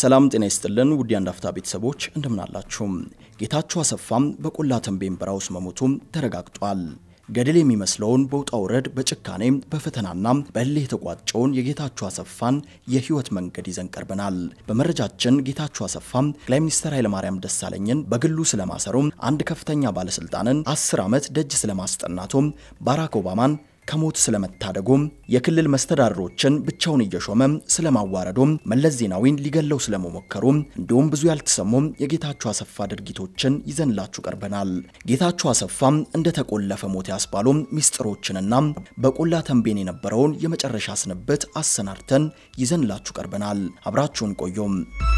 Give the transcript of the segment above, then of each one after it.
ሰላም ጤና ይስጥልን ውድ የአንድ አፍታ ቤተሰቦች እንደምናላችሁ። ጌታቸው አሰፋም በቆላ ተንቤን በረሃ ውስጥ መሞቱም ተረጋግጧል። ገድል የሚመስለውን በውጣ ውረድ በጭካኔ በፈተናና በእልህ የተቋጨውን የጌታቸው አሰፋን የህይወት መንገድ ይዘን ቀርበናል። በመረጃችን ጌታቸው አሰፋም ጠቅላይ ሚኒስትር ኃይለማርያም ደሳለኝን በግሉ ስለማሰሩም፣ አንድ ከፍተኛ ባለስልጣንን አስር ዓመት ደጅ ስለማስጠናቱም፣ ባራክ ኦባማን ከሞት ስለመታደጉም የክልል መስተዳድሮችን ብቻውን እየሾመ ስለማዋረዱም መለስ ዜናዊን ሊገለው ስለመሞከሩም እንዲሁም ብዙ ያልተሰሙም የጌታቸው አሰፋ ድርጊቶችን ይዘንላችሁ ቀርበናል። ጌታቸው አሰፋም እንደተቆለፈ ሞት ያስባሉም ሚስጥሮችንና በቆላ ተንቤን የነበረውን የመጨረሻ ስንብት አሰናድተን ይዘንላችሁ ቀርበናል። አብራችሁን ቆዩም።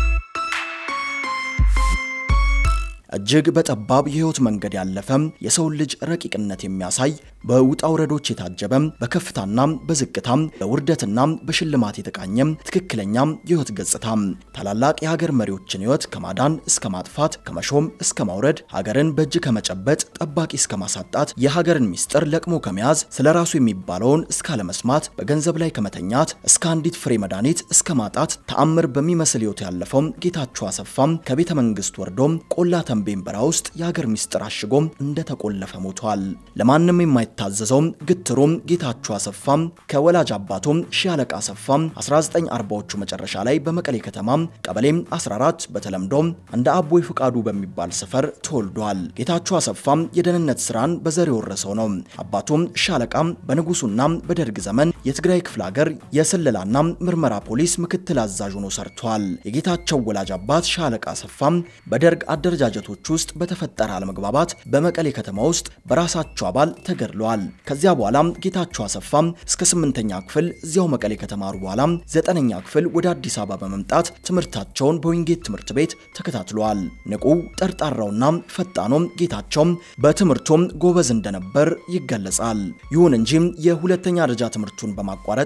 እጅግ በጠባብ የህይወት መንገድ ያለፈ የሰውን ልጅ ረቂቅነት የሚያሳይ በውጣ ውረዶች የታጀበ በከፍታና በዝቅታ በውርደትና በሽልማት የተቃኘ ትክክለኛ የህይወት ገጽታ ታላላቅ የሀገር መሪዎችን ህይወት ከማዳን እስከ ማጥፋት ከመሾም እስከ ማውረድ ሀገርን በእጅ ከመጨበጥ ጠባቂ እስከ ማሳጣት የሀገርን ሚስጥር ለቅሞ ከመያዝ ስለ ራሱ የሚባለውን እስከ አለመስማት በገንዘብ ላይ ከመተኛት እስከ አንዲት ፍሬ መድኃኒት እስከ ማጣት ተአምር በሚመስል ህይወት ያለፈው ጌታቸው አሰፋ ከቤተ መንግስት ወርዶ ቆላ ተንቤን በረሃ ውስጥ የሀገር ሚስጥር አሽጎ እንደተቆለፈ ሞቷል። ለማንም የማይታዘዘው ግትሩም ጌታቸው አሰፋ ከወላጅ አባቱ ሺህ አለቃ አሰፋ 1940ዎቹ መጨረሻ ላይ በመቀሌ ከተማ ቀበሌ 14 በተለምዶ እንደ አቦይ ፍቃዱ በሚባል ሰፈር ተወልዷል። ጌታቸው አሰፋ የደህንነት ስራን በዘር የወረሰው ነው። አባቱም ሺህ አለቃ በንጉሱና በደርግ ዘመን የትግራይ ክፍለ ሀገር የስለላና ምርመራ ፖሊስ ምክትል አዛዥ ሆኖ ሰርቷል። የጌታቸው ወላጅ አባት ሺህ አለቃ አሰፋ በደርግ አደረጃጀቶች ውስጥ በተፈጠረ አለመግባባት በመቀሌ ከተማ ውስጥ በራሳቸው አባል ተገድለዋል። ከዚያ በኋላ ጌታቸው አሰፋ እስከ ስምንተኛ ክፍል እዚያው መቀሌ ከተማሩ በኋላ ዘጠነኛ ክፍል ወደ አዲስ አበባ በመምጣት ትምህርታቸውን በዊንጌት ትምህርት ቤት ተከታትለዋል። ንቁ ጠርጣራውና ፈጣኑ ጌታቸው በትምህርቱም ጎበዝ እንደነበር ይገለጻል። ይሁን እንጂ የሁለተኛ ደረጃ ትምህርቱን በማቋረጥ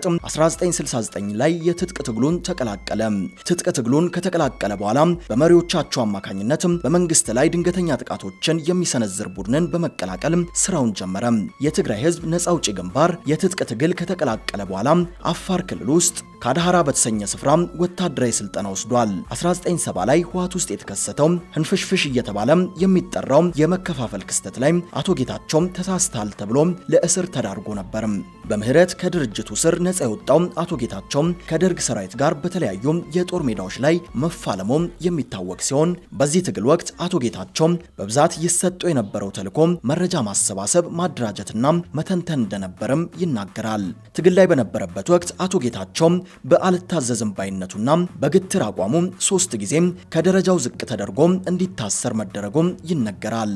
1969 ላይ የትጥቅ ትግሉን ተቀላቀለ። ትጥቅ ትግሉን ከተቀላቀለ በኋላ በመሪዎቻቸው አማካኝነት በመንግስት ላይ ድንገተኛ ጥቃቶችን የሚሰነዝር ቡድንን በመቀላቀል ስራውን ጀመረ። የትግራይ ህዝብ ነጻ አውጪ ግንባር የትጥቅ ትግል ከተቀላቀለ በኋላ አፋር ክልል ውስጥ ካድሃራ በተሰኘ ስፍራ ወታደራዊ ስልጠና ወስዷል። 1970 ላይ ህወሓት ውስጥ የተከሰተው ህንፍሽፍሽ እየተባለ የሚጠራው የመከፋፈል ክስተት ላይ አቶ ጌታቸው ተሳስተሃል ተብሎ ለእስር ተዳርጎ ነበር። በምህረት ከድርጅቱ ስር ነጻ የወጣው አቶ ጌታቸው ከደርግ ሰራዊት ጋር በተለያዩ የጦር ሜዳዎች ላይ መፋለሙ የሚታወቅ ሲሆን በዚህ ትግል ወቅት አቶ ጌታቸው በብዛት ይሰጠው የነበረው ተልዕኮ መረጃ ማሰባሰብ፣ ማደራጀትና መተንተን እንደነበርም ይናገራል። ትግል ላይ በነበረበት ወቅት አቶ ጌታቸው በአልታዘዝም ባይነቱና በግትር አቋሙ ሶስት ጊዜ ከደረጃው ዝቅ ተደርጎ እንዲታሰር መደረጉም ይነገራል።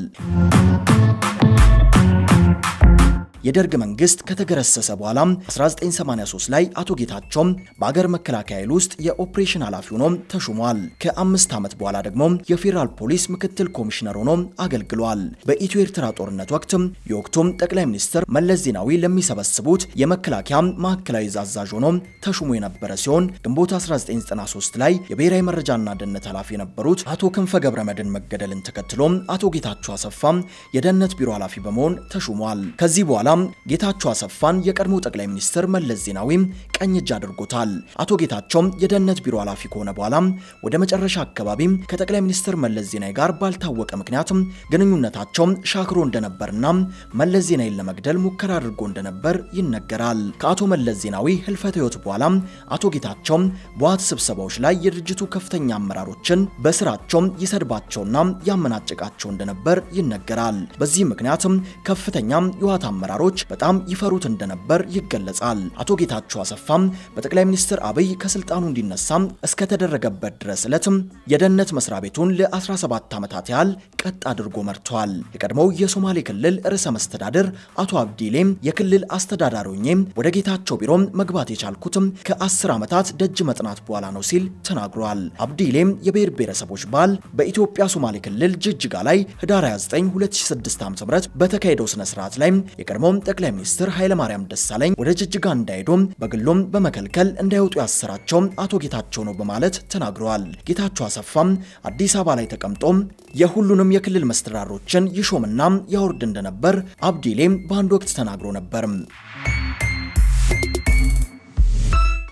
የደርግ መንግስት ከተገረሰሰ በኋላ 1983 ላይ አቶ ጌታቸው በአገር መከላከያ ኃይል ውስጥ የኦፕሬሽን ኃላፊ ሆኖ ተሹሟል። ከአምስት ዓመት በኋላ ደግሞ የፌዴራል ፖሊስ ምክትል ኮሚሽነር ሆኖ አገልግሏል። በኢትዮ ኤርትራ ጦርነት ወቅት የወቅቱም ጠቅላይ ሚኒስትር መለስ ዜናዊ ለሚሰበስቡት የመከላከያ ማዕከላዊ አዛዥ ሆኖ ተሹሞ የነበረ ሲሆን ግንቦት 1993 ላይ የብሔራዊ መረጃና ደህንነት ኃላፊ የነበሩት አቶ ክንፈ ገብረ መድን መገደልን ተከትሎ አቶ ጌታቸው አሰፋ የደህንነት ቢሮ ኃላፊ በመሆን ተሹሟል። ከዚህ በኋላ ጌታቸው አሰፋን የቀድሞ ጠቅላይ ሚኒስትር መለስ ዜናዊ ቀኝ እጅ አድርጎታል። አቶ ጌታቸው የደህንነት ቢሮ ኃላፊ ከሆነ በኋላ ወደ መጨረሻ አካባቢ ከጠቅላይ ሚኒስትር መለስ ዜናዊ ጋር ባልታወቀ ምክንያት ግንኙነታቸው ሻክሮ እንደነበርና መለስ ዜናዊን ለመግደል ሙከራ አድርጎ እንደነበር ይነገራል። ከአቶ መለስ ዜናዊ ህልፈተ ህይወት በኋላ አቶ ጌታቸው በዋት ስብሰባዎች ላይ የድርጅቱ ከፍተኛ አመራሮችን በስራቸው ይሰድባቸውና ያመናጭቃቸው እንደነበር ይነገራል። በዚህ ምክንያት ከፍተኛ የዋት አመራሮች በጣም ይፈሩት እንደነበር ይገለጻል። አቶ ጌታቸው አሰፋም በጠቅላይ ሚኒስትር አብይ ከስልጣኑ እንዲነሳ እስከተደረገበት ድረስ ዕለትም የደህንነት መስሪያ ቤቱን ለ17 ዓመታት ያህል ቀጥ አድርጎ መርቷል። የቀድሞው የሶማሌ ክልል ርዕሰ መስተዳድር አቶ አብዲሌም የክልል አስተዳዳሪ ሆኜ ወደ ጌታቸው ቢሮ መግባት የቻልኩትም ከ10 ዓመታት ደጅ መጥናት በኋላ ነው ሲል ተናግሯል። አብዲሌም የብሔር ብሔረሰቦች በዓል በኢትዮጵያ ሶማሌ ክልል ጅጅጋ ላይ ህዳር 29 2006 ዓ.ም በተካሄደው ስነ ስርዓት ላይ የቀድሞ ጠቅላይ ሚኒስትር ኃይለማርያም ደሳለኝ ወደ ጅጅጋ እንዳይሄዱ በግሎም በመከልከል እንዳይወጡ ያሰራቸው አቶ ጌታቸው ነው በማለት ተናግረዋል። ጌታቸው አሰፋም አዲስ አበባ ላይ ተቀምጦ የሁሉንም የክልል መስተዳድሮችን ይሾምና ያወርድ እንደነበር አብዲሌም በአንድ ወቅት ተናግሮ ነበር።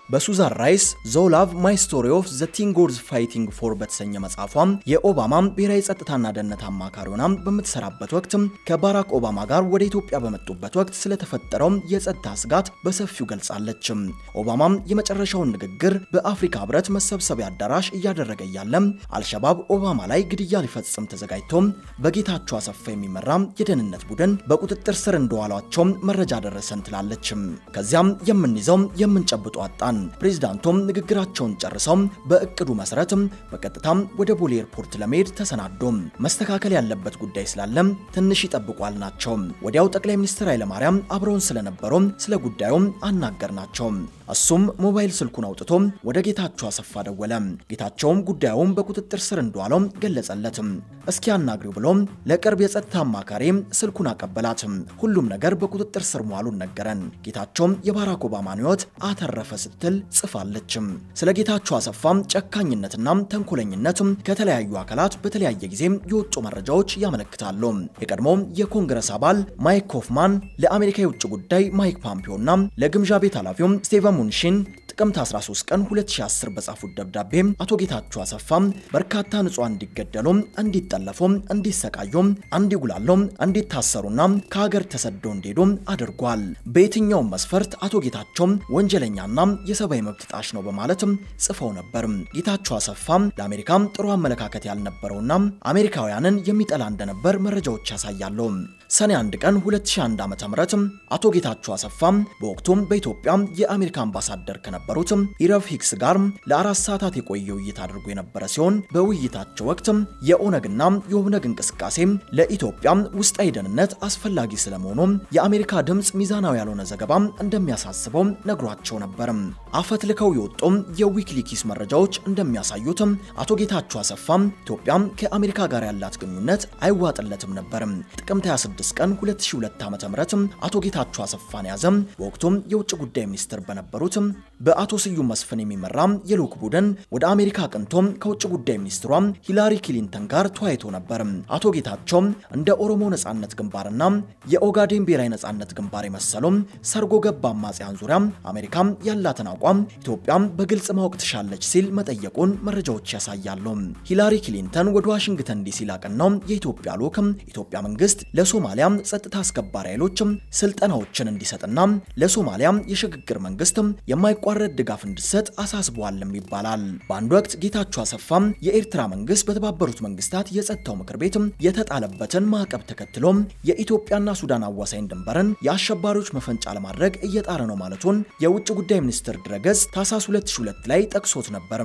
በሱዛን ራይስ ዞላቭ ማይ ስቶሪ ኦፍ ዘ ቲንጎርዝ ፋይቲንግ ፎር በተሰኘ መጽሐፏም የኦባማ ብሔራዊ ጸጥታና ደህንነት አማካሪ ሆና በምትሰራበት ወቅት ከባራክ ኦባማ ጋር ወደ ኢትዮጵያ በመጡበት ወቅት ስለተፈጠረው የጸጥታ ስጋት በሰፊው ገልጻለች። ኦባማም የመጨረሻውን ንግግር በአፍሪካ ህብረት መሰብሰቢያ አዳራሽ እያደረገ እያለ አልሸባብ ኦባማ ላይ ግድያ ሊፈጽም ተዘጋጅቶ በጌታቸው አሰፋ የሚመራ የደህንነት ቡድን በቁጥጥር ስር እንደዋሏቸው መረጃ ደረሰን ትላለች። ከዚያም የምንይዘው የምንጨብጦ አጣን። ፕሬዚዳንቱም ንግግራቸውን ጨርሰው በእቅዱ መሰረት በቀጥታ ወደ ቦሌ ኤርፖርት ለመሄድ ተሰናዶ መስተካከል ያለበት ጉዳይ ስላለ ትንሽ ይጠብቋል ናቸው። ወዲያው ጠቅላይ ሚኒስትር ኃይለማርያም አብረውን ስለነበሩ ስለ ጉዳዩ አናገርናቸው። እሱም ሞባይል ስልኩን አውጥቶ ወደ ጌታቸው አሰፋ ደወለ። ጌታቸውም ጉዳዩን በቁጥጥር ስር እንደዋለው ገለጸለት። እስኪ አናግሪው ብሎ ለቅርብ የጸጥታ አማካሪ ስልኩን አቀበላት። ሁሉም ነገር በቁጥጥር ስር መዋሉን ነገረን። ጌታቸውም የባራክ ኦባማን ሕይወት አተረፈ ስትል ጽፋለች። ስለ ጌታቸው አሰፋም ጨካኝነትና ተንኮለኝነት ከተለያዩ አካላት በተለያየ ጊዜ የወጡ መረጃዎች ያመለክታሉ። የቀድሞ የኮንግረስ አባል ማይክ ኮፍማን ለአሜሪካ የውጭ ጉዳይ ማይክ ፖምፒዮና ለግምዣ ቤት ኃላፊው ስቴቨን ሙንሺን ጥቅምት 13 ቀን 2010 በጻፉት ደብዳቤ አቶ ጌታቸው አሰፋ በርካታ ንጹሃን እንዲገደሉ፣ እንዲጠለፉ፣ እንዲሰቃዩ፣ እንዲጉላሉ፣ እንዲታሰሩና ከሀገር ተሰደው እንዲሄዱ አድርጓል። በየትኛውም መስፈርት አቶ ጌታቸው ወንጀለኛና የሰብአዊ መብት ጣሽ ነው በማለት ጽፈው ነበር። ጌታቸው አሰፋ ለአሜሪካ ጥሩ አመለካከት ያልነበረውና አሜሪካውያንን የሚጠላ እንደነበር መረጃዎች ያሳያሉ። ሰኔ 1 ቀን 2001 ዓ.ም አቶ ጌታቸው አሰፋ በወቅቱም በኢትዮጵያ የአሜሪካ አምባሳደር ከነበሩት ኢረፍ ሂክስ ጋር ለአራት ሰዓታት የቆየ ውይይት አድርጎ የነበረ ሲሆን በውይይታቸው ወቅት የኦነግና የኦብነግ እንቅስቃሴ ለኢትዮጵያ ውስጣዊ ደህንነት አስፈላጊ ስለመሆኑ የአሜሪካ ድምፅ ሚዛናዊ ያልሆነ ዘገባ እንደሚያሳስበው ነግሯቸው ነበር። አፈትልከው የወጡ የዊኪሊክስ መረጃዎች እንደሚያሳዩት አቶ ጌታቸው አሰፋ ኢትዮጵያ ከአሜሪካ ጋር ያላት ግንኙነት አይዋጥለትም ነበር። ጥቅምት 26 ቀን 2002 ዓ.ም አቶ ጌታቸው አሰፋን ያዘ። በወቅቱም የውጭ ጉዳይ ሚኒስትር በነበሩት በአቶ ስዩም መስፍን የሚመራ የልዑክ ቡድን ወደ አሜሪካ አቅንቶ ከውጭ ጉዳይ ሚኒስትሯ ሂላሪ ክሊንተን ጋር ተወያይቶ ነበር። አቶ ጌታቸው እንደ ኦሮሞ ነጻነት ግንባርና የኦጋዴን ብሔራዊ ነጻነት ግንባር የመሰሉ ሰርጎ ገብ አማጽያን ዙሪያ አሜሪካ ያላትን አቋም ኢትዮጵያ በግልጽ ማወቅ ትሻለች ሲል መጠየቁን መረጃዎች ያሳያሉ። ሂላሪ ክሊንተን ወደ ዋሽንግተን ዲሲ ላቀናው የኢትዮጵያ ልዑክ ኢትዮጵያ መንግስት ለሶማሊያ ጸጥታ አስከባሪ ኃይሎች ስልጠናዎችን እንዲሰጥና ለሶማሊያ የሽግግር መንግስት የማይቋረጥ ድጋፍ እንዲሰጥ አሳስበዋልም ይባላል። በአንድ ወቅት ጌታቸው አሰፋ የኤርትራ መንግስት በተባበሩት መንግስታት የጸጥታው ምክር ቤት የተጣለበትን ማዕቀብ ተከትሎ የኢትዮጵያና ሱዳን አዋሳኝ ድንበርን የአሸባሪዎች መፈንጫ ለማድረግ እየጣረ ነው ማለቱን የውጭ ጉዳይ ሚኒስትር ድረገጽ ታህሳስ 2002 ላይ ጠቅሶት ነበር።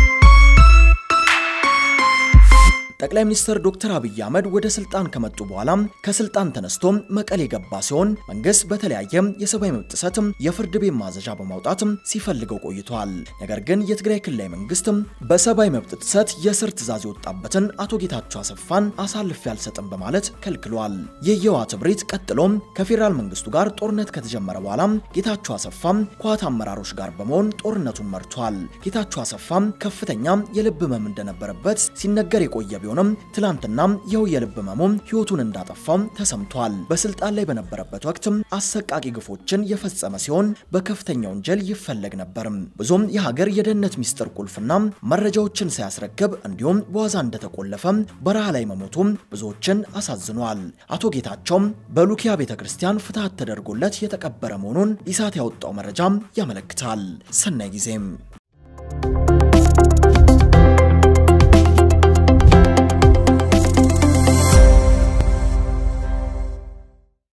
ጠቅላይ ሚኒስትር ዶክተር አብይ አህመድ ወደ ስልጣን ከመጡ በኋላ ከስልጣን ተነስቶ መቀሌ የገባ ሲሆን መንግስት በተለያየ የሰብአዊ መብት ጥሰት የፍርድ ቤት ማዘዣ በማውጣት ሲፈልገው ቆይቷል። ነገር ግን የትግራይ ክልላዊ መንግስት በሰብአዊ መብት ጥሰት የእስር ትዕዛዝ የወጣበትን አቶ ጌታቸው አሰፋን አሳልፌ አልሰጥም በማለት ከልክሏል። ይህ የህወሓት እብሪት ቀጥሎም ከፌዴራል መንግስቱ ጋር ጦርነት ከተጀመረ በኋላ ጌታቸው አሰፋ ከህወሓት አመራሮች ጋር በመሆን ጦርነቱን መርቷል። ጌታቸው አሰፋ ከፍተኛ የልብ ህመም እንደነበረበት ሲነገር የቆየ ቢሆንም ትላንትና ይኸው የልብ ህመሙ ህይወቱን እንዳጠፋው ተሰምቷል። በስልጣን ላይ በነበረበት ወቅት አሰቃቂ ግፎችን የፈጸመ ሲሆን በከፍተኛ ወንጀል ይፈለግ ነበር። ብዙም የሀገር የደህንነት ሚስጥር ቁልፍና መረጃዎችን ሳያስረክብ እንዲሁም በዋዛ እንደተቆለፈ በረሃ ላይ መሞቱ ብዙዎችን አሳዝኗል። አቶ ጌታቸው በሉኪያ ቤተ ክርስቲያን ፍትሐት ተደርጎለት የተቀበረ መሆኑን ኢሳት ያወጣው መረጃ ያመለክታል። ሰናይ ጊዜም